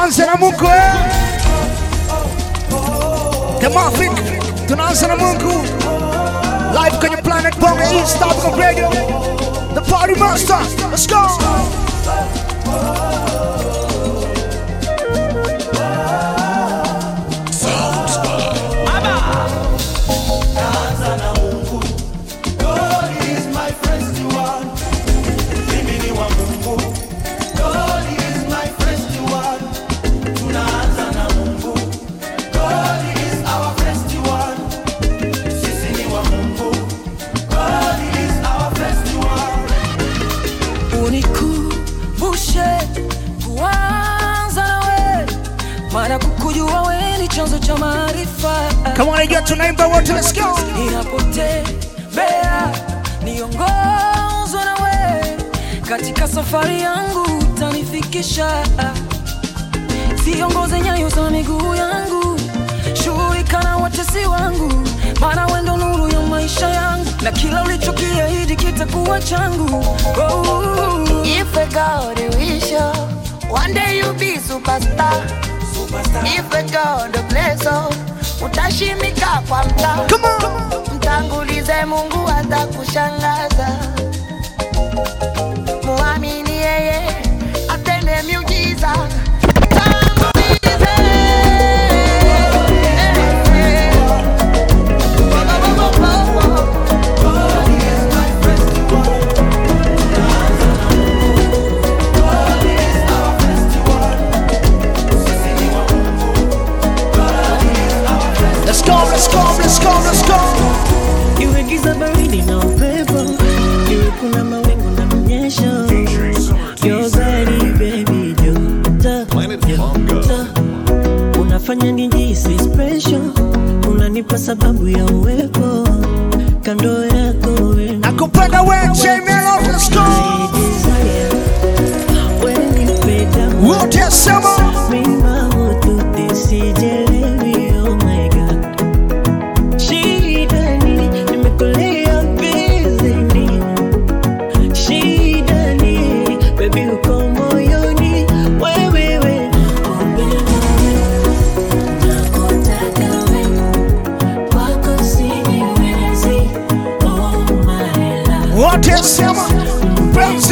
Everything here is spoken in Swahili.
tuanze na Mungu eh? The Mafik, tunaanza na Mungu live kwenye Planet Bongo East Africa Radio, the party master. Let's go. Unikumbushe kuanza nawe, maana kukujua wewe ni chanzo cha maarifa. Come on, again, tunaimba wote, let's go. Ninapotembea niongozwe nawe, katika safari yangu utanifikisha. Siongoze nyayo za miguu yangu, shughulika na watesi wangu, maana wewe ndo nuru ya maisha yangu, na kila ulichokiahidi kitakuwa changu. Oh. If a God wish you, one day you be superstar. If a God bless you, utashimika kwa mtaa. Come on. Mtangulize Mungu atakushangaza. Muamini yeye atende miujiza. Mtangulize. Let's go, let's go, let's go, let's go. Iwe giza baridi na upepo, iwe kuna mawingu na mnyesho. Your body baby joto, joto. Unafanya nijihisi special, unanipa sababu ya uwepo kando yako wewe. Nakupenda wewe, J Melo, let's go. Desire, wewe nipe damu. Wote sema. Mima wote sijelewi, oh my God. Shida ni nimekulea bizini. Shida ni baby uko moyoni, wewe we. Nakupenda wewe, nakutaka wewe, kwako sijiwezi, oh my love. Wote sema. Penzi